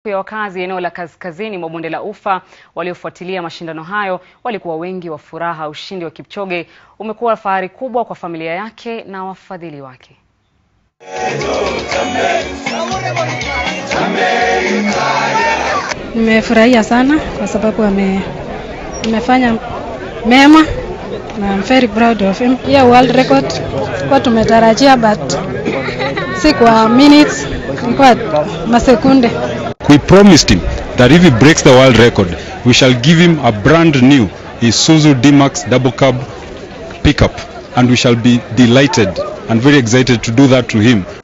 ya wakazi eneo la kaskazini mwa bonde la Ufa waliofuatilia mashindano hayo walikuwa wengi wa furaha. Ushindi wa Kipchoge umekuwa fahari kubwa kwa familia yake na wafadhili wake. Nimefurahia sana kwa sababu ame amefanya mema na I'm very proud of him. Hiyo world record kwa tumetarajia but si kwa minutes, kwa masekunde. We promised him that if he breaks the world record, we shall give him a brand new Isuzu D-Max double cab pickup and we shall be delighted and very excited to do that to him